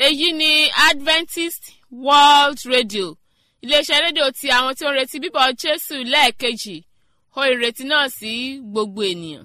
èyí ni adventist world radio iléeṣẹ́ rédíò ti àwọn tí ó ń retí bíbọ̀ jésù lẹ́ẹ̀kejì ó ìrètí náà sí gbogbo ènìyàn.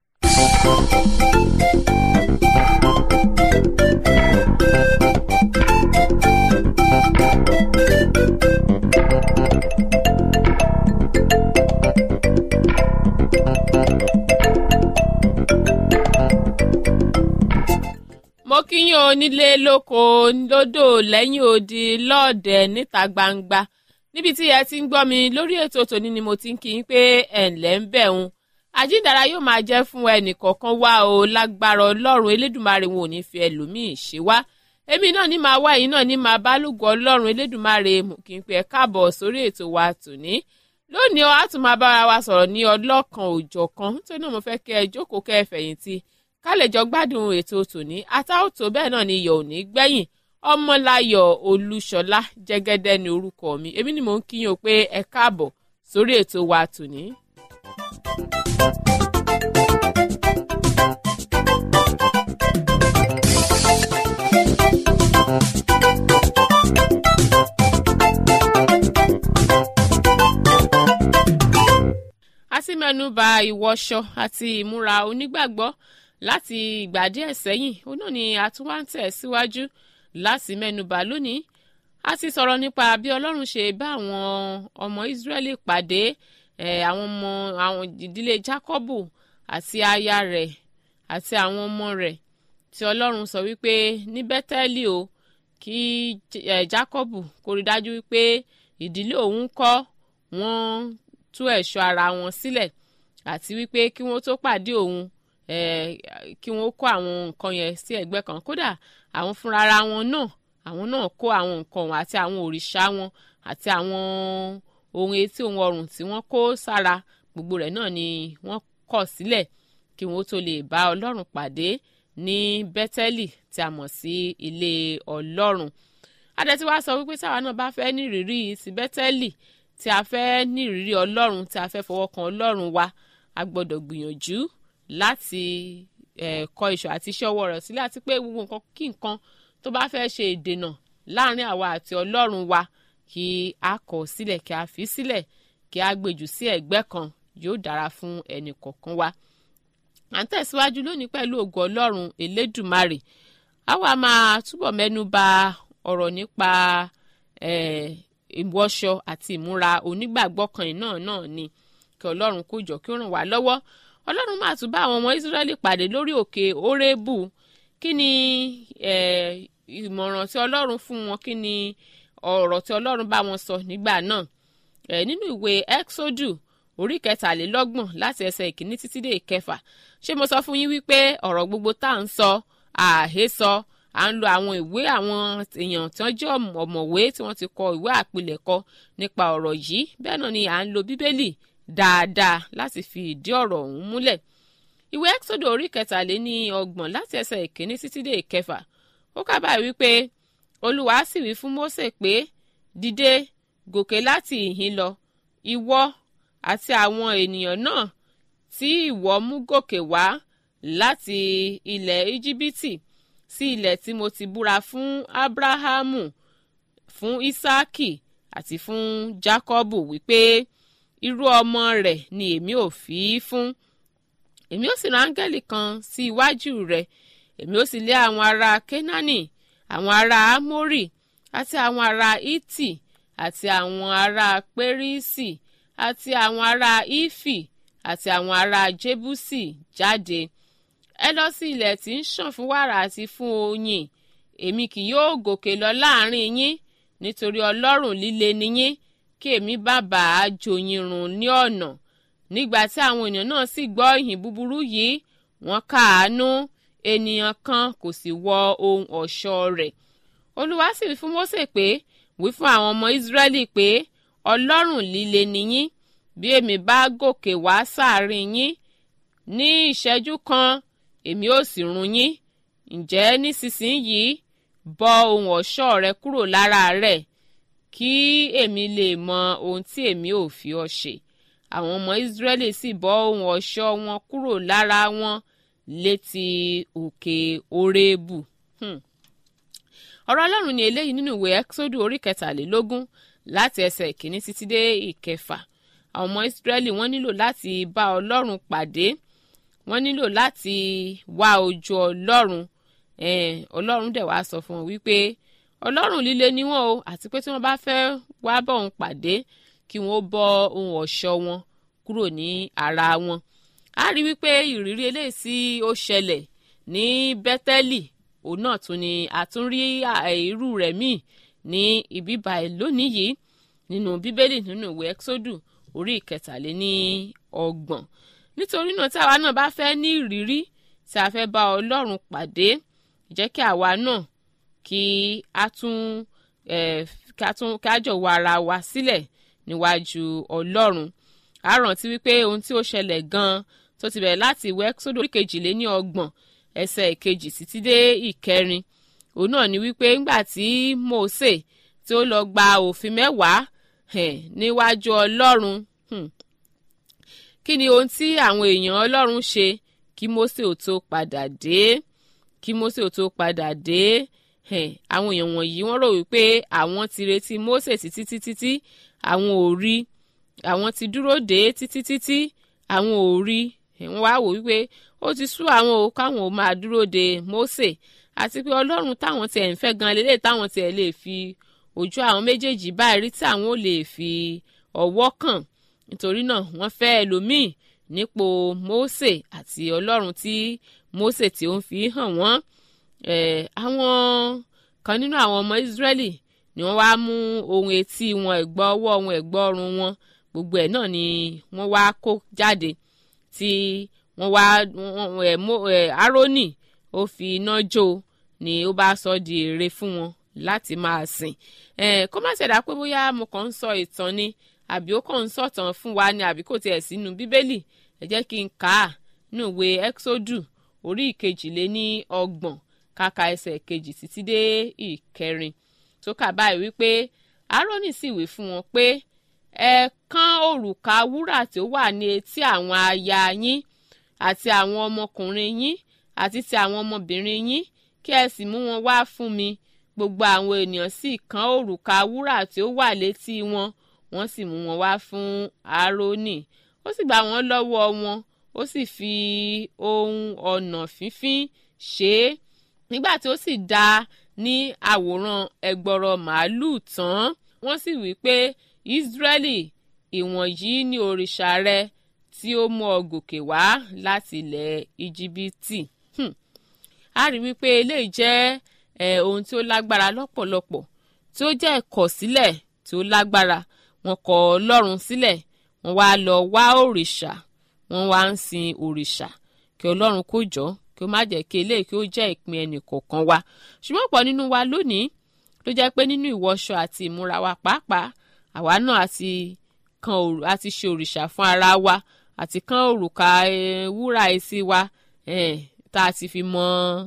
mo kíyàn onílé lóko lódò lẹ́yìn odi lọ́ọ̀dẹ̀ níta gbangba níbi tí ẹ ti ń gbọ́ mi lórí ètò tòní ni mo ti ń kí yín pé ẹ̀ ǹlẹ́ ń bẹ̀ ń àjíǹdàrà yóò máa jẹ́ fún ẹnìkọ̀ọ̀kan wá o lágbára ọlọ́run elédùnmarè wọn ò ní fi ẹlòmíì ṣe wá èmi náà ní máa wá yìí náà ní máa bá lùgọ́ ọlọ́run elédùnmarè mú kí n pè ẹ́ káàbọ̀ sórí ètò wa tòní lónìí a tún máa bára wa sọ̀rọ̀ ní ọlọ́kan òjọ̀kan nítorí náà mo fẹ́ kẹ́ ẹ jókòó kẹ́ ẹ fẹ̀yìntì ká lè jọ gbádùn ètò tòní àtàwòtò bẹ́ẹ̀ náà ni iyọ̀ ò ní gbẹ̀yìn ọmọláyọ̀ olúṣọlá jẹ́gẹ́dẹ́ ni orúkọ mi èmi ni mò ń kíyàn pé ẹ káàbọ̀ sórí ètò wa tòní. a sì mẹ́nuba ìwọṣọ àti ìmúra onígbàgbọ́ láti ìgbà díẹ̀ sẹ́yìn òun náà ni a tún wá ń tẹ̀ síwájú láti mẹ́nuba lónìí a ti sọ̀rọ̀ nípa bí ọlọ́run ṣe bá àwọn ọmọ ìsírẹ́lì pàdé àwọn ọmọ àwọn ìdílé jákọ́bù àti aya rẹ̀ àti àwọn ọmọ rẹ̀ tí ọlọ́run sọ wípé ní bẹ́tẹ́lì o kí jákọ́bù kó rí dájú wípé ìdílé òun kọ́ wọ́n tú ẹ̀ṣọ́ ara wọn sílẹ̀ àti wípé kí wọ́n tó pàdé òun kí wọ́n kó àwọn nǹkan yẹn sí ẹ̀gbẹ́ kan kódà àwọn fúnra ara wọn náà àwọn náà kó àwọn nǹkan wọn àti àwọn òrìṣà wọn àti àwọn ohun etí ohun ọrùn tí wọ́n kó sára gbogbo rẹ̀ náà ni wọ́n kọ̀ sílẹ̀ kí wọ́n tó lè bá ọlọ́run pàdé ní bẹ́tẹ́lì tí a mọ̀ sí ilé ọlọ́run adẹ́tí wá sọ wípé táwa náà bá fẹ́ ní ìrírí ti bẹ́tẹ́lì tí a fẹ́ ní ìrírí ọlọ́run tí a fẹ́ fọwọ́ kan ọlọ́run wa a gbọ́dọ̀ gbìyànjú láti kọ́ iṣọ́ àti iṣẹ́ ọwọ́ rẹ̀ sílẹ̀ àti pé gbogbo nǹkan kí nǹkan tó bá fẹ́ ṣe ìdènà láàrin àwa àti ọlọ́run wa kí a kọ̀ sílẹ̀ kí a fi sílẹ̀ kí a gbèjù sí ẹ̀gbẹ́ kan yóò dára fún ẹnì kọ̀ọ̀kan wa. à ń tẹ̀síwájú lónìí pẹ̀lú ògo ọlọ́run elédùmarè a wá máa túbọ̀ mẹ́nu bà ọ̀rọ̀ nípa ìwọṣọ àti ìmúra onígbàgbọ́ kan náà náà ni kí ọlọ́run kó jọ kí ó ràn wá lọ́wọ́ ọlọ́run máa tún bá àwọn ọmọ ìsírẹ́lì pàdé lórí òkè orébù kí ni ìmọ̀ràn tí ọlọ́run fún wọn kí ni ọ̀rọ̀ tí ọlọ́run bá wọn sọ nígbà náà nínú ìwé exodus orí kẹtàlélọ́gbọ̀n láti ẹsẹ̀ ìkíní títí dé ìkẹfà ṣé mo sọ fún yín wípé ọ̀rọ̀ gbogbo tá à ń sọ àhesọ à ń lo àwọn ìwé àwọn èèyàn tí wọ́n jẹ́ ọ̀mọ̀wé tí wọ́n ti kọ ìwé àpilẹ̀kọ nípa ọ̀rọ̀ yìí bẹ́ẹ̀ náà ni à ń lo bíbélì dáadáa láti fi ìdí ọ̀rọ̀ ọ̀hún múlẹ̀. ìwé ẹ́xódò orí kẹtàléní ọgbọ̀n láti ẹsẹ̀ ìkíní títí dé ìkẹfà ó kábàáyé wípé olúwa sì wí fún mósè pé dìde gòkè láti ìhín lọ ìwọ àti àwọn ènìyàn náà tí ìwọ mú gòkè wá láti ilẹ̀ íjíbítì sí ilẹ̀ tí mo ti búra fún ábráhámù fún ísáàkì àti fún jákọ́bù wípé irú ọmọ rẹ̀ ni èmi ò fi í fún èmi ó sì rán áńgẹ́lì kan sí iwájú rẹ̀ èmi ó sì lé àwọn ará kénáánì àwọn ará ámórì àti àwọn ará ítì àti àwọn ará pérísì àti àwọn ará ífì àti àwọn ará jébúsì jáde ẹ lọ sí ilẹ̀ tí ń ṣàn fún wàrà àti fún oyin èmi kì yóò gòkè lọ láàrin yín nítorí ọlọ́rùn líle ni yín kí èmi bá bàa jòyìn rùn ní ọ̀nà nígbà tí àwọn èèyàn náà sì gbọ́ ìhìn búburú yìí wọ́n káàánú ènìyàn kan kò sì wọ ohun ọ̀ṣọ́ rẹ̀ olúwa sì wí fún mósè pé wí fún àwọn ọmọ ìsírẹ́lì pé ọlọ́rùn líle ni yín bí èmi bá gòkè wá sáàrin yín ní ìṣẹ́jú kan èmi ò sì run yín ǹjẹ́ nísinsìnyí bọ́ ohun ọ̀ṣọ́ rẹ kúrò lára rẹ̀ kí èmi lè mọ ohun tí èmi ò fi ọ ṣe àwọn ọmọ ìsírẹ́lì sì bọ́ ohun ọ̀ṣọ́ wọn kúrò lára wọn létí òkè orébù. Hmm. ọ̀rọ̀ ọlọ́run ni eléyìí nínú ìwé ẹ́kísódù orí kẹtàlélógún láti ẹsẹ̀ ìkíní títí dé ìkẹfà àwọn ọmọ ìsírẹ́lì wọ́n nílò láti bá ọlọ́run pàdé wọ́n nílò láti wá ojú ọlọ́run ọlọ́run dẹ̀ wá sọ fún wọn wípé ọlọ́run líle ni wọ́n o àti pé tí wọ́n bá fẹ́ wá bọ̀ òun pàdé kí wọ́n bọ́ ohun ọ̀ṣọ́ wọn kúrò ní ara wọn a rí wípé ìrírí eléyìí tí ó ṣẹlẹ̀ ní bẹ́tẹ́lì òun náà tún ni àtúnrí irú rẹ̀ míì ní ibi báyìí lónìí yìí nínú bíbélì nínú ìwé ẹ́kísódù orí ìkẹtàléní ọgbọ̀n nítorí náà tí àwa náà bá fẹ́ ní ìrírí tí a fẹ́ bá ọlọ́run pàdé jẹ́ kí àwa náà kí a tún kí a jọ̀wọ́ ara wa sílẹ̀ níwájú ọlọ́run a rántí wípé ohun tí ó ṣẹlẹ̀ gan-an tó ti bẹ̀rẹ̀ láti ìwé ẹ́kísódù orí kejìléní ọgbọ̀n ẹsẹ̀ ìkejì títí dé ìkẹrin òun náà ni wípé ńgbà tí Mósè tí ó lọ gba òfin mẹ́wàá níwájú ọlọ́run kí ni ohun tí àwọn èèyàn ọlọ́run ṣe kí Mósè ò tó padà dé kí Mósè ò tó padà dé àwọn èèyàn wọ̀nyí wọ́n rò wípé àwọn ti retí Mósè títí títí tí àwọn ò rí àwọn ti dúró dé títí títí àwọn ò rí wọ́n wá wò wípé ó ti sú àwọn ò káwọn ò máa dúró de Mósè àti pé ọlọ́run táwọn tiẹ̀ ń fẹ́ gan lélẹ̀ táwọn tiẹ̀ lè fi ojú àwọn méjèèjì báyìí rí tí àwọn ò lè fi ọwọ́ kàn nítorí náà wọ́n fẹ́ ẹlòmíì nípò Mósè àti ọlọ́run tí Mósè tí ó ń fi hàn wọ́n àwọn kan nínú àwọn ọmọ Ísírẹ́lì ni wọ́n wá mú ohun etí wọn ẹ̀gbọ́ ọwọ́ wọn ẹ̀gbọ́ ọrùn wọn gbogbo ẹ̀ náà ni wọ́n wá kó jáde tí wọ́n wá Árónì ó fi iná jó ni ó bá sọ di ère fún wọn láti máa sìn kó má ṣẹ̀dá pé bóyá mo kàn ń sọ ìtàn ni àbí ó kàn ń sọ̀tàn fún wa ni àbí kò tiẹ̀ sínú bíbélì ẹ jẹ́ kí n kà á nínú ìwé ẹ́kísódù orí ìkejìléní ọgbọ̀n kàkà ẹsẹ̀ kejì títí dé ìkẹrin tó kà báyìí wípé Árónì sì wí fún wọn pé ẹ kán òrùka wúrà tí ó wà ní etí àwọn aya yín àti àwọn ọmọkùnrin yín àti ti àwọn ọmọbìnrin yín kí ẹ sì mú wọn wá fún mi gbogbo àwọn ènìyàn sì kán òrùka wúrà tí ó wà létí wọn wọ́n sì mú wọn wá fún Árónì ó sì gbà wọ́n lọ́wọ́ wọn ó sì fi ohun ọ̀nà fífín ṣe é nígbà tí ó sì dá ní àwòrán ẹgbọrọ màálùú tán wọ́n sì wí pé Ísírẹ́lì ìwọ̀nyí ni òrìṣà rẹ tí ó mú ọ gòkè wá láti ilẹ̀ íjíbítì a rí wípé eléyìí jẹ́ eh, ohun tí ó lágbára lọ́pọ̀lọpọ̀ tí ó jẹ́ ìkọ̀sílẹ̀ tí ó lágbára wọ́n kọ̀ Ọlọ́run sílẹ̀ wọ́n wá lọ wá òrìṣà wọ́n wá ń sin òrìṣà kí Ọlọ́run kó jọ kí ó má jẹ́ kí eléyìí kí ó jẹ́ ìpín ẹnì kọ̀ọ̀kan wa ṣùgbọ́n pọ̀ nínú wa lónìí ló jẹ́ pé nínú ìwọṣọ àti ìmúra wa pàápàá àwa náà àti kan àti ṣe òrìṣà fún ara wa àti kan òrùka wúrà etí wa tá a ti fi mọ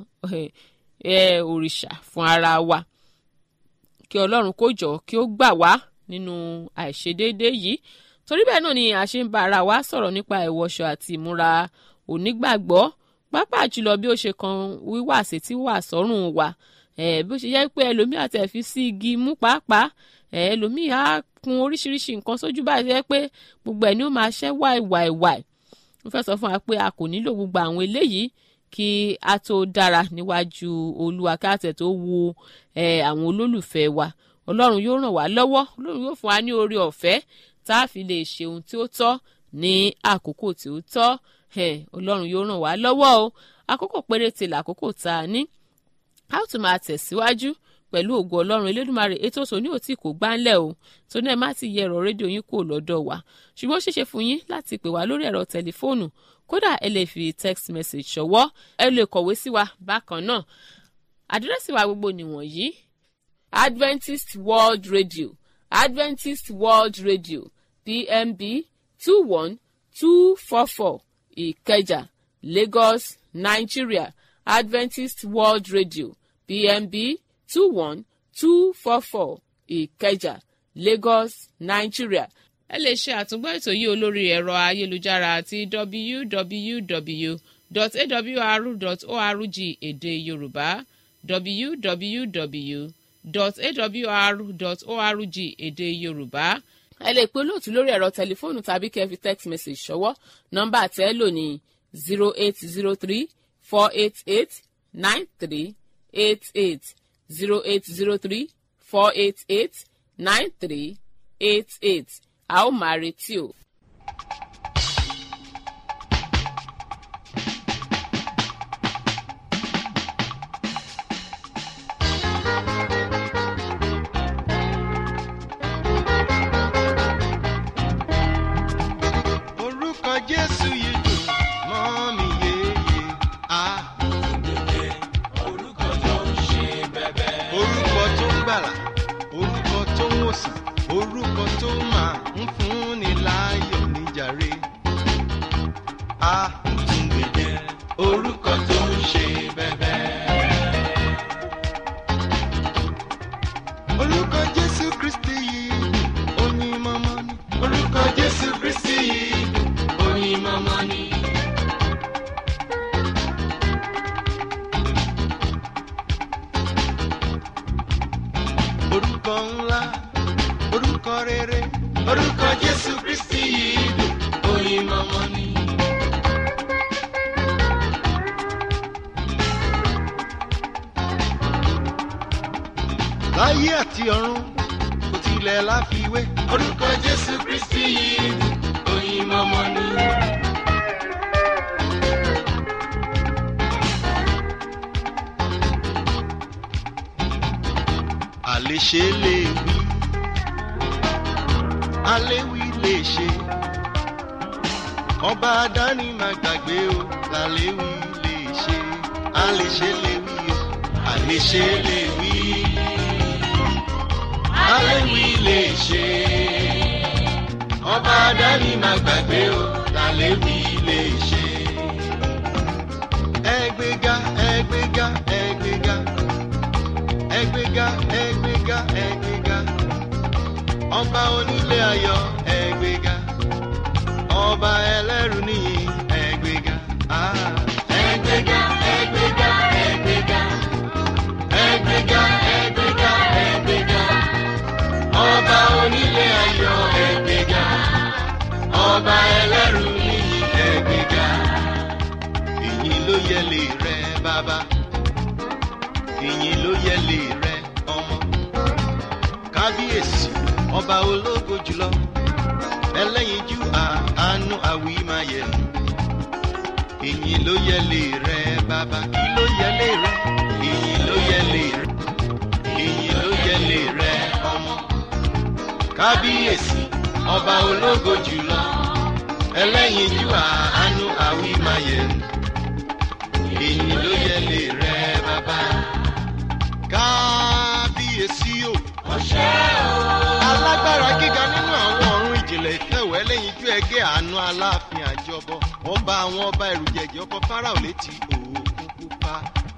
òrìṣà fún ara wa kí ọlọ́run kó jọ kí ó gbà wá nínú àìṣedéédéé yìí torí bẹ́ẹ̀ náà ni a ṣe ń bá ara wa sọ̀rọ̀ nípa ìwọṣọ àti ìmúra onígbàgbọ́ pàápàá jùlọ bí ó ṣe kan wíwà sétí wà sọ́rùn wa bí ó ṣe yẹ pé ẹlòmíì àti ẹ̀fí sí igi mú pàápàá ẹlòmíì á kun oríṣiríṣi nǹkan sójú báyìí jẹ́ pé gbogbo ẹ̀ ni ó máa ṣẹ́ wàìwàìwàì mo fẹ́ sọ fún wa pé a kò nílò gbogbo àwọn eléyìí kí a tó dára níwájú olúwa kí a tẹ̀ tó wo àwọn olólùfẹ́ wa ọlọ́run yóò ràn wá lọ́wọ́ ọlọ́run yóò fún wa ní oore ọ̀fẹ́ tá a fi lè ṣe ohun tí ó tọ́ ní àkókò tí ó tọ́ ọlọ́run yóò ràn wá lọ́wọ́ o àkókò péréte làkókò tá a ní a ó tún máa tẹ̀síwájú pẹ̀lú ògo ọlọ́run elédùnmarè ètò tòní ò tí kò gbáńlẹ̀ o tóní ẹ̀ má ti yẹ ẹ̀rọ rédíò yín kúrò lọ́dọ̀ wa ṣùgbọ́n ó ṣeéṣe fún yín láti pè wá lórí ẹ̀rọ tẹlifóònù kódà ẹ lè fi text message ṣọwọ́ ẹ lè kọ̀wé sí wa bákan náà àdírẹ́sì wa gbogbo nìwọ̀nyí Adventist World Radio Adventist World Radio PMB two one two four four Ìkẹjà Lagos Nigeria Adventist World Radio PMB two one two four four Ìkẹjà Lagos Nigeria ẹ lè ṣe àtúngbọ́ ètò yìí olórí ẹ̀rọ ayélujára àti www.awr.org èdè yorùbá www.awr.org èdè yorùbá ẹ lè pe olóòtú lórí ẹ̀rọ tẹlifóònù tàbí kẹ́ ẹ fi text message ṣọwọ́ nọ́mbà tẹ́ ẹ lò ní zero eight zero three four eight eight nine three eight eight zero eight zero three four eight eight nine three eight eight a ó máa retí o. orúkọ jésù yìí dùn mọ́ mi yéye á. orúkọ tó ń ṣe bẹ́bẹ́. orúkọ tó ń gbàlà orúkọ tó ń wòsàn orúkọ tó máa ń fúnni láyọ̀ níjàre. á tún gbèdé orúkọ tó ń ṣe bẹ́bẹ́. orúkọ jésù kristi yìí oyin mọ́mọ́ ni. orúkọ jésù kristi yìí oyin mọ́mọ́ ni. orúkọ ńlá orúkọ rere orúkọ jésù kristi yìí dùn oyin mọ́mọ́ ni. láyé àti ọ̀run kò tilẹ̀ láfiwé. orúkọ jésù kristi yìí oyin mọ́mọ́ ni. àléṣe lè wí aléwì lè ṣe ọba dání máa gbàgbé o làléwì lè ṣe àléṣe lè wí o àléṣe lè wí aléwì lè ṣe ọba dání máa gbàgbé o làléwì lè ṣe. ẹgbẹ́ga ẹgbẹ́ga ẹgbẹ́ga ẹgbẹ́ga ẹgbẹ́ga ẹgbẹ́ga ọba onílé ayọ̀ ẹgbẹ́ga ọba ẹlẹ́rù níyì ẹgbẹ́ga. ah. ẹgbẹ́ga ẹgbẹ́ga ẹgbẹ́ga ẹgbẹ́ga ẹgbẹ́ga ẹgbẹ́ga ọba onílé ayọ̀ ẹgbẹ́ga ọba ẹlẹ́rù níyì ẹgbẹ́ga ìyìn ló yẹ lè rẹ bàbá ìyìn ló yẹ lè rẹ ọmọ kábíyèsí ọba ológo jùlọ ẹlẹ́yinjú àánú àwí máa yẹ ìyìn ló yẹ lè rẹ bàbá kí ló yẹ lè rẹ ìyìn ló yẹ lè rẹ ìyìn ló yẹ lè rẹ ọmọ kábíyèsí ọba ológo jùlọ ẹlẹ́yinjú àánú àwí máa yẹ ìyìn ló yẹ lè rẹ bàbá kábíyèsí o. ọ̀ṣẹ́ o. alágbára gíga nínú àwọn ọ̀run ìjìnlẹ̀ ìfẹ́wẹ́ lẹ́yìn ju ẹgẹ́ àánú aláàfin àjọbọ ọba àwọn ọba ẹ̀rùjẹ̀jẹ̀ ọkọ̀ fáráò létí òkun pupa.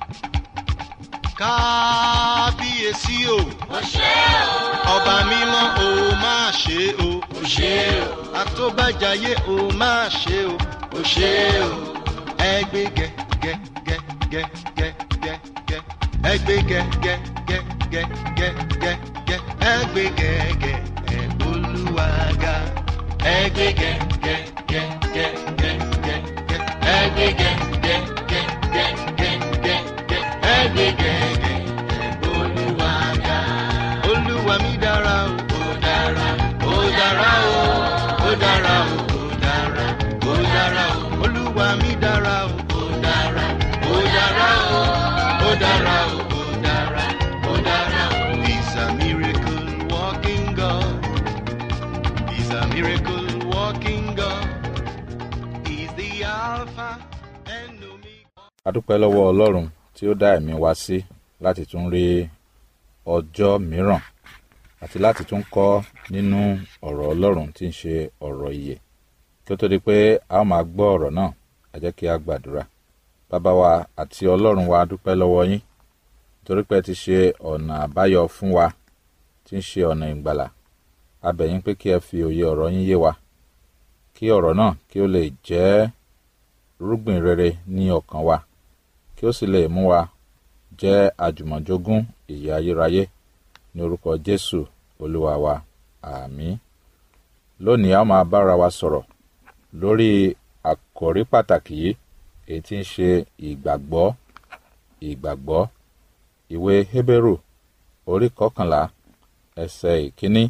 kábíyèsí o. ọ̀ṣẹ́ o. ọba mímọ́ o máa ṣe o. ọ̀ṣẹ́ o. àtọ́bàjáyé o máa ṣe o. ọ̀ṣẹ́ o. ẹgbẹ́ gẹ gẹ gẹ gẹ gẹ gẹ gẹ ẹgbẹ́ gẹ gẹ gẹ gẹ gẹ gẹ gẹ ẹgbẹ́ gẹ gẹ ẹ olúwaga ẹgbẹ́ gẹ gẹ gẹ gẹ gẹ gẹ gẹ ẹgbẹ́ gẹ gẹ gẹ gẹ gẹ gẹ gẹ ẹgbẹ́ gẹ gẹ ẹ olúwaga olúwa mi dára o ó dára ó dára o ó dára o ó dára ó dára o olúwa mi dára o ó dára ó dára o ó dára o ó dára ó dára o. He's a miracle walking God. He's a miracle walking God. He's the Alpha and Omega. a dúpẹ́ lọ́wọ́ ọlọ́run tí ó dá ẹ̀mí wa sí láti tún rí ọjọ́ mìíràn àti láti tún kọ́ nínú ọ̀rọ̀ ọlọ́run tí ń ṣe ọ̀rọ̀ ìyè kí ó tó di pé a ó máa gbọ́ ọ̀rọ̀ náà ẹ jẹ́ kí a gbàdúrà bàbá wa àti ọlọ́run wa a dúpẹ́ lọ́wọ́ yín torí pé ẹ ti ṣe ọ̀nà àbáyọ fún wa tí ń ṣe ọ̀nà ìgbàlà a bẹ̀ yín pé kí ẹ fi òye ọ̀rọ̀ yín yé wa kí ọ̀rọ̀ náà kí ó lè jẹ́ rúgbìn rere ní ọkàn wa kí ó sì lè mú wa jẹ́ àjùmọ̀jogún ìyè ayérayé ní orúkọ jésù olúwa wa àmín lónìí a máa bára wa sọ̀rọ̀ lórí àkòrí pàtàkì yìí èyí tí ń ṣe ìgbàgbọ́ ìgbàgbọ́ ìwé hébérù orí kọkànlá ẹsẹ̀ ìkíní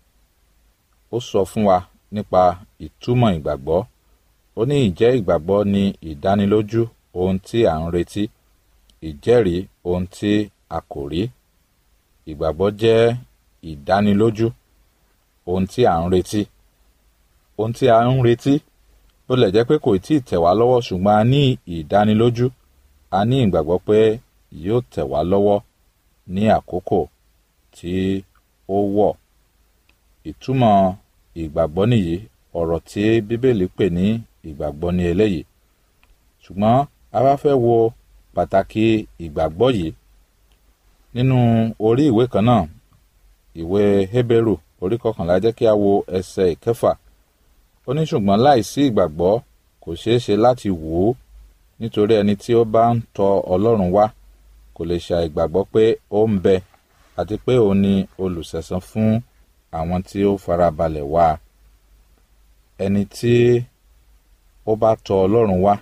ó sọ fún wa nípa ìtumọ̀ ìgbàgbọ́ ó ní ìjẹ́ ìgbàgbọ́ ní ìdánilójú ohun tí à ń retí ìjẹ́rìí ohun tí a kò rí ìgbàgbọ́ jẹ́ ìdánilójú ohun tí à ń retí ohun tí a ń retí ó lè jẹ́ pé kò tí ì tẹ̀ wá lọ́wọ́ ṣùgbọ́n a ní ìdánilójú a ní ìgbàgbọ́ pé yóò tẹ̀ wá lọ́wọ́ ní àkókò tí ó wọ̀ ìtumọ̀ ìgbàgbọ́ nìyí ọ̀rọ̀ tí bíbélì pè ní ìgbàgbọ́ ní eléyìí ṣùgbọ́n a bá fẹ́ wo pàtàkì ìgbàgbọ́ yìí nínú orí ìwé kan náà ìwé hébérù orí kọkànlá jẹ́ kí a wo ẹsẹ̀ ìkẹfà ó ní ṣùgbọ́n láìsí ìgbàgbọ́ kò ṣeé ṣe láti wò ó nítorí ẹni tí ó bá ń tọ ọlọ́run wá kò lè ṣàì gbàgbọ́ pé ó ń bẹ àti pé òun ni olùsẹ̀san fún àwọn tí ó farabalẹ̀ wá ẹni tí ó bá tọ ọlọ́run wá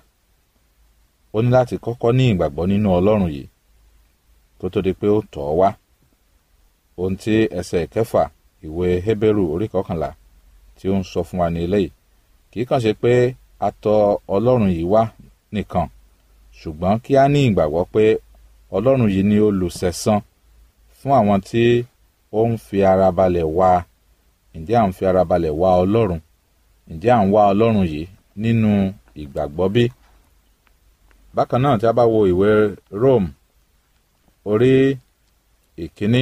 ó ní láti kọ́kọ́ ní ìgbàgbọ́ nínú ọlọ́run yìí kó tó di pé ó tọ̀ ọ́ wá ohun tí ẹsẹ̀ ìkẹfà ìwé hébérù orí kọkànlá tí ó ń sọ fún wa ní eléyìí kì í kàn ṣe pé a tọ ọlọ́run yìí wá nìkan ṣùgbọ́n kí a ní ìgbàgbọ́ pé ọlọ́run yìí ni olùsẹ̀san fún àwọn tí ó ń fi ara balẹ̀ wá ǹjẹ́ à ń fi ara balẹ̀ wá ọlọ́run ǹjẹ́ à ń wá ọlọ́run yìí nínú ìgbàgbọ́ bí? bákan náà tí a bá wo ìwé Rome orí ìkíní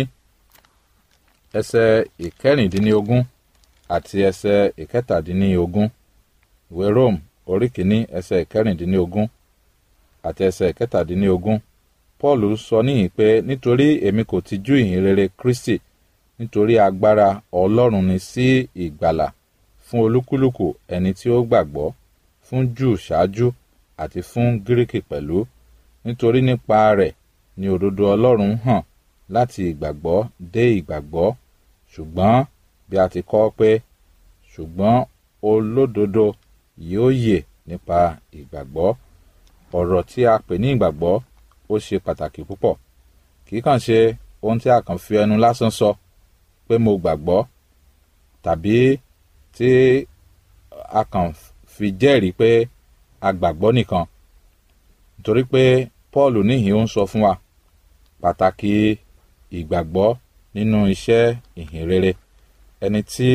ẹsẹ̀ ìkẹrìndínlógún àti ẹsẹ̀ ìkẹtàdínlógún ìwé Rome orí kìíní ẹsẹ̀ ìkẹrìndínlógún àti ẹsẹ̀ ìkẹtàdínlógún Paul sọ níyìn pé nítorí èmi kò tijú ìhìn rere Kristi nítorí agbára Ọlọ́run ni sí ìgbàlà fún olúkúlùkù ẹni tí ó gbàgbọ́ fún Júù ṣáájú àti fún Gíríkì pẹ̀lú nítorí nípa rẹ̀ ni òdodo Ọlọ́run hàn láti ìgbàgbọ́ dé ìgbàgbọ́ ṣùgbọ́n bí a ti kọ́ pé ṣùgbọ́n olódodo yóò yè nípa ìgbàgbọ́ ọ̀rọ̀ tí a pè ní ìgbàgbọ́ ó ṣe pàtàkì púpọ̀ kì í kàn ṣe ohun tí a kàn fi ẹnu lásán sọ pé mo gbàgbọ́ tàbí tí a kàn fi jẹ́rìí pé a gbàgbọ́ nìkan nítorí pé Paul níhìn ó ń sọ fún wa pàtàkì ìgbàgbọ́ nínú iṣẹ́ ìhìnrere ẹni tí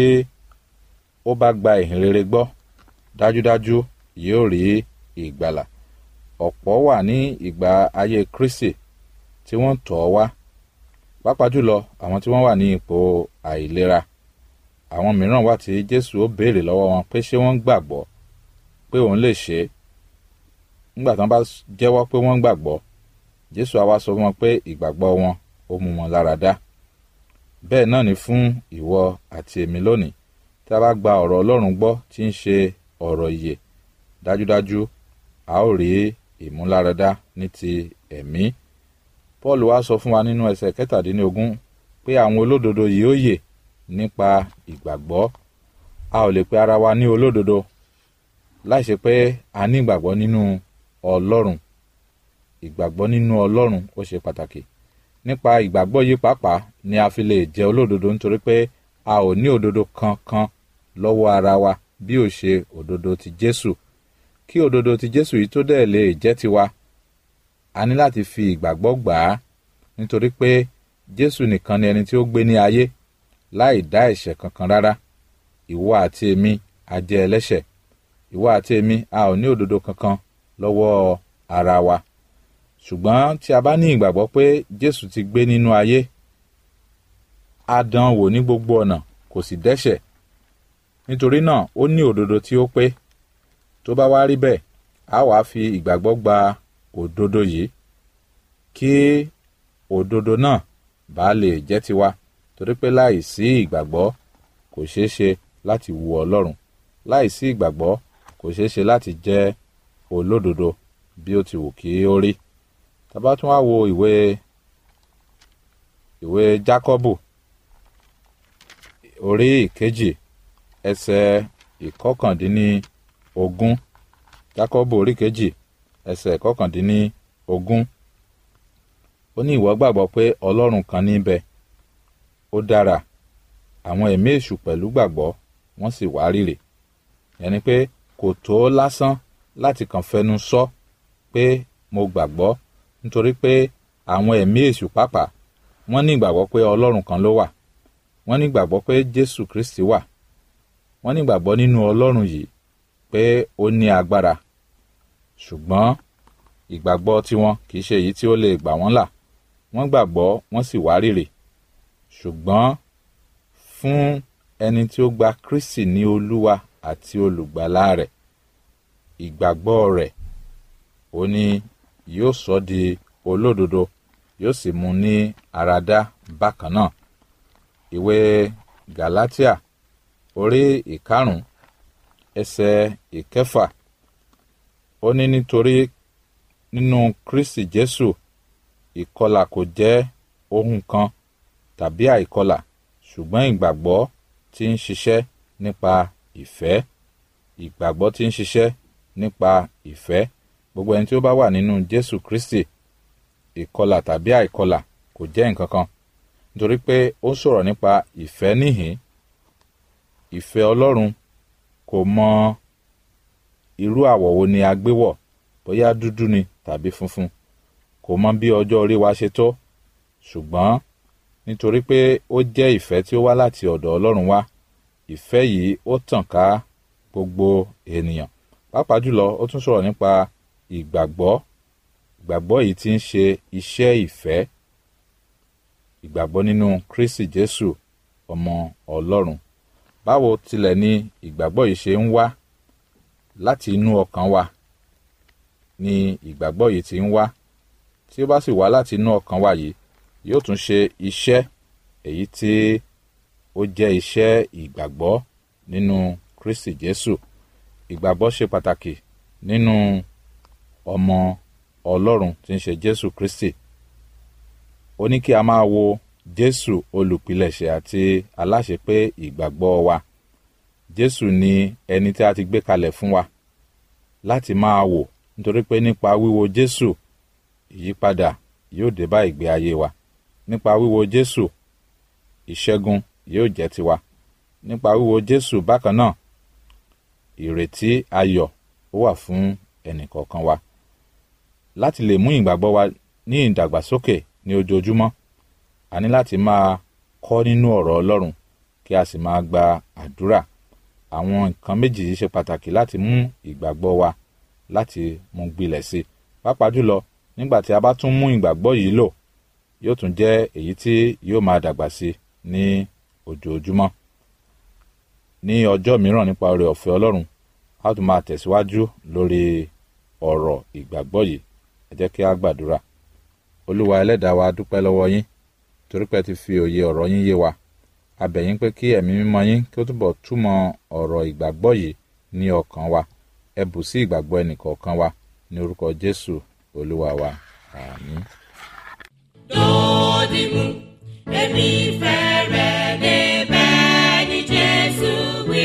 ó bá gba ìhìnrere gbọ́ dájúdájú yóò rí ìgbàlà ọ̀pọ̀ wà ní ìgbà ayé Kristi tí wọ́n tọ̀ ọ́ wá pàápàá jùlọ àwọn tí wọ́n wà ní ipò àìlera àwọn mìíràn wà tí Jésù ó béèrè lọ́wọ́ wọn pé ṣé wọ́n gbàgbọ́ pé òun lè ṣe é nígbà tí wọ́n bá jẹ́wọ́ pé wọ́n gbàgbọ́ Jésù á wá sọ fún wọn pé ìgbàgbọ́ wọn ó mú wọn lára dá bẹ́ẹ̀ náà ni fún ìwọ àti èmi lónìí tí a bá gba ọ̀rọ̀ Ọlọ́run gbọ́ tí ń ṣe ọ̀rọ̀ ìyè dájúdájú a ó rí ìmúláradá ní ti ẹ̀mí Paul wá sọ fún wa nínú ẹsẹ̀ kẹtàdínlógún pé àwọn olódodo yìí ó yè nípa ìgbàgbọ́ a ò lè pe ara wa ní olódodo láì ṣe pé a ní ìgbàgbọ́ nínú Ọlọ́run ìgbàgbọ́ nínú Ọlọ́run ó ṣe pàtàkì nípa ìgbàgbọ́ yìí pàápàá ni a fi lè jẹ́ olódodo nítorí pé a ò ní òdodo kankan lọ́wọ́ ara wa bí ó ṣe òdodo ti Jésù kí òdodo ti Jésù yìí tó dẹ̀ lè jẹ́ tiwa a ní láti fi ìgbàgbọ́ gbà á nítorí pé Jésù nìkan ni ẹni tí ó gbé ní ayé láì dá ẹ̀ṣẹ̀ kankan rárá ìwọ àti èmi a jẹ́ ẹlẹ́ṣẹ̀ ìwọ àti èmi a ò ní òdodo kankan lọ́wọ́ ara wa ṣùgbọ́n tí a bá ní ìgbàgbọ́ pé Jésù ti gbé nínú ayé a dán wò ní gbogbo ọ̀nà kò sì dẹ́ṣẹ̀ nítorí náà ó ní òdodo tí ó pé tó bá wá rí bẹ́ẹ̀ a wàá fi ìgbàgbọ́ gba òdodo yìí kí òdodo náà bá lè jẹ́ tiwa torí pé láì sí ìgbàgbọ́ kò ṣeé ṣe láti wu Ọlọ́run láì sí ìgbàgbọ́ kò ṣeé ṣe láti jẹ́ olódodo bí ó ti wù kí ó rí tàbá tún wá wo ìwé ìwé jákọ́bù orí ìkejì ẹsẹ̀ ìkọkàndínní ogún jákọ́bù orí kejì ẹsẹ̀ ìkọkàndínní ogún ó ní ìwọ gbàgbọ́ pé ọlọ́run kan níbẹ̀ ó dára àwọn ẹ̀mí èṣù pẹ̀lú gbàgbọ́ wọ́n sì wá rírè ẹni pé kò tó lásán láti kàn fẹnu sọ pé mo gbàgbọ́ nítorí pé àwọn ẹ̀mí èṣù pàápàá wọ́n ní ìgbàgbọ́ pé ọlọ́run kan ló wà wọ́n ní ìgbàgbọ́ pé jésù kristi wà wọ́n ní ìgbàgbọ́ nínú ọlọ́run yìí pé ó ní agbára ṣùgbọ́n ìgbàgbọ́ tiwọn kì í ṣe èyí tí ó lè gbà wọ́n là wọ́n gbàgbọ́ wọ́n sì wárìrì ṣùgbọ́n fún ẹni tí ó gba kristi ní olúwa àti olùgbàlà rẹ̀ ìgbàgbọ́ rẹ̀ ó ní yóò sọ di olódodo yóò sì mú ní àràdá bákan náà ìwé galatia orí ìkarùn ẹsẹ̀ ìkẹfà ó ní nítorí nínú kristi jésù ìkọlà kò jẹ́ ohun kan tàbí àìkọlà ṣùgbọ́n ìgbàgbọ́ tí ń ṣiṣẹ́ nípa ìfẹ́ ìgbàgbọ́ tí ń ṣiṣẹ́ nípa ìfẹ́ gbogbo ẹni tí ó bá wà nínú jésù kristi ìkọlà tàbí àìkọlà kò jẹ́ nǹkan kan nítorí pé ó ń sọ̀rọ̀ nípa ìfẹ́ níhìn ìfẹ́ ọlọ́run kò mọ irú àwọ̀ wo ni a gbé wọ̀ bóyá dúdú ni tàbí funfun kò mọ bí ọjọ́ orí wa ṣe tó ṣùgbọ́n nítorí pé ó jẹ́ ìfẹ́ tí ó wá láti ọ̀dọ̀ ọlọ́run wá ìfẹ́ yìí ó tàn ká gbogbo ènìyàn pàápàá jùlọ ó tún sọ̀rọ̀ nípa ìgbàgbọ́ ìgbàgbọ́ yìí ti ń ṣe iṣẹ́ ìfẹ́ ìgbàgbọ́ nínú kristi jésù ọmọ ọlọ́run báwo tilẹ̀ ni ìgbàgbọ́ yìí ṣe ń wá láti inú ọkàn wa ni ìgbàgbọ́ yìí ti ń wá tí ó bá sì wá láti inú ọkàn wa yìí yóò tún ṣe iṣẹ́ èyí tí ó jẹ́ iṣẹ́ ìgbàgbọ́ nínú kristi jésù ìgbàgbọ́ ṣe pàtàkì nínú ọmọ ọlọ́run tí ń ṣe jésù kristi ó ní kí a máa wo jésù olùpilẹ̀ṣẹ̀ àti aláṣepé ìgbàgbọ́ wa jésù ni ẹni tí a ti gbé kalẹ̀ fún wa láti máa wò nítorí pé nípa wíwo jésù ìyípadà yóò dé bá ìgbé ayé wa nípa wíwo jésù ìṣẹ́gun yóò jẹ́ tiwa nípa wíwo jésù bákan náà ìrètí ayọ̀ ó wà fún ẹnìkọ̀ọ̀kan wa láti lè mú ìgbàgbọ́ wa ní ìdàgbàsókè ní ojoojúmọ́ a ní láti máa kọ́ nínú ọ̀rọ̀ ọlọ́run kí a sì máa gba àdúrà àwọn nǹkan méjì yìí ṣe pàtàkì láti mú ìgbàgbọ́ wa láti mú gbilẹ̀ sí i pàápàá jùlọ nígbà tí a bá tún mú ìgbàgbọ́ yìí lò yóò tún jẹ́ èyí tí yóò máa dàgbà sí i ní ojoojúmọ́ ní ọjọ́ mìíràn nípa oore ọ̀fẹ́ ọlọ́run a tún máa tẹ̀síwájú lórí ọ̀rọ̀ ìgbàgbọ́ yìí ẹ jẹ́ kí a gbàdúrà olúwa ẹlẹ́dàá wa dúpẹ́ lọ́wọ́ yín torí pé ti fi òye ọ̀rọ̀ yín yé wa a bẹ̀ yín pé kí ẹ̀mí mímọ́ yín kí ó túbọ̀ túmọ̀ ọ̀rọ̀ ìgbàgbọ́ yìí ní ọkàn wa ẹ bù sí ìgbàgbọ́ ẹnìkọ̀ọ̀kan wa ní orúkọ jésù olúwa wa àmín. lòdì mú èmi fẹ́ rẹ̀ débẹ̀ ní jésù wí.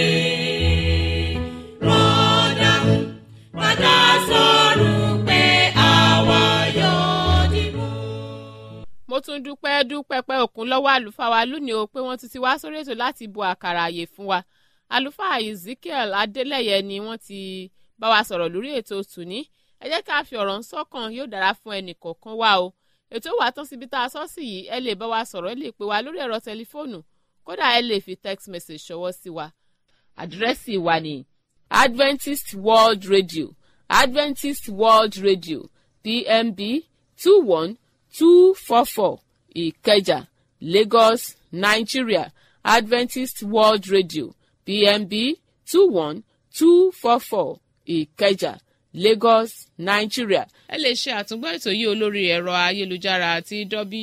rọ́dà mú padà sọ̀rọ̀ pé àwa yóò dì mú. mo tún dúpẹ́ dúpẹ́ pẹ́ òkun lọ́wọ́ àlùfáà wa lónìí o pé wọ́n ti ti wá sórí ètò láti bu àkàrà àyè fún wa àlùfáà ezekiel adélẹ́yẹ ni wọ́n ti bá wa sọ̀rọ̀ lórí ètò tòní ẹ jẹ́ ká fi ọ̀rọ̀ ń sọ́kàn yóò dára fún ẹnì kọ̀ọ̀kan wa o ètò wà tán síbi tá a sọ sí yìí ẹ lè bá wa sọ̀rọ̀ ẹ lè pè wá lórí ẹ̀rọ tẹlifóònù kódà ẹ lè fi text message ṣọwọ́ sí wa àdírẹ́sì wa ni adventist world radio adventist world radio pmb two one two four four ìkẹjà lagos nigeria adventist world radio pmb two one two four four ìkẹjà lagos nigeria. ẹ lè ṣe àtúngbọ́ ètò yìí olórí ẹ̀rọ ayélujára àti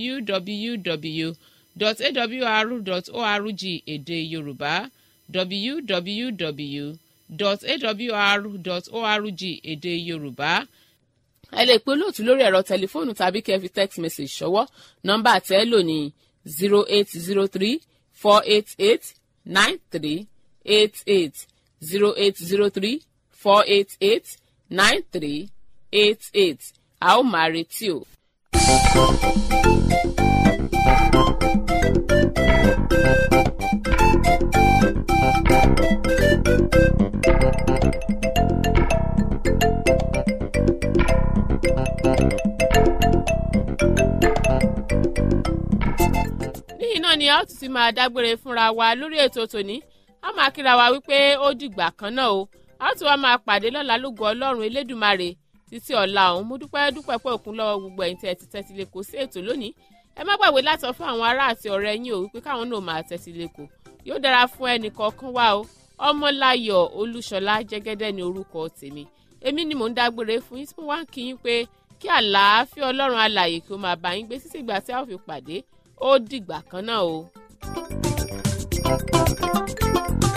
www.awr.org èdè yorùbá www.awr.org èdè yorùbá ẹ lè pe olóòtú lórí ẹ̀rọ tẹlifóònù tàbí kẹ́ ẹ fi text message ṣọwọ́ nọ́mbà tẹ́ ẹ lò ní zero eight zero three four eight eight nine three eight eight zero eight zero three four eight eight nine three eight eight a ó máa retí o. níyì náà ni a ó tún ti máa dágbére fúnra wa lórí ètò tòní a máa kíra wa wípé ó dìgbà kan náà o a ó tún wá máa pàdé lọ́la lógo ọlọ́run elédùmarè títí ọ̀la òun mo dúpẹ́ dúpẹ́ pé òkun lọ́wọ́ gbogbo ẹ̀yin tí ẹ ti tẹ́tí lé kó sí ètò lónìí ẹ má gbàgbé láti sọ fún àwọn ará àti ọ̀rẹ́ yín o wípé káwọn náà máa tẹ́tí lé kó yóò dára fún ẹnì kọ̀ọ̀kan wa o ọmọláyọ̀ olúṣọlá jẹ́gẹ́dẹ́ ni orúkọ tèmi èmi ni mò ń dágbére fún yín tí mo wá ń kí yín pé kí àlàáfíà ọlọ́run alààyè kí ó máa bá yín gbé títí ìgbà tí a ó fi pàdé ó dìgbà kan náà o. thank you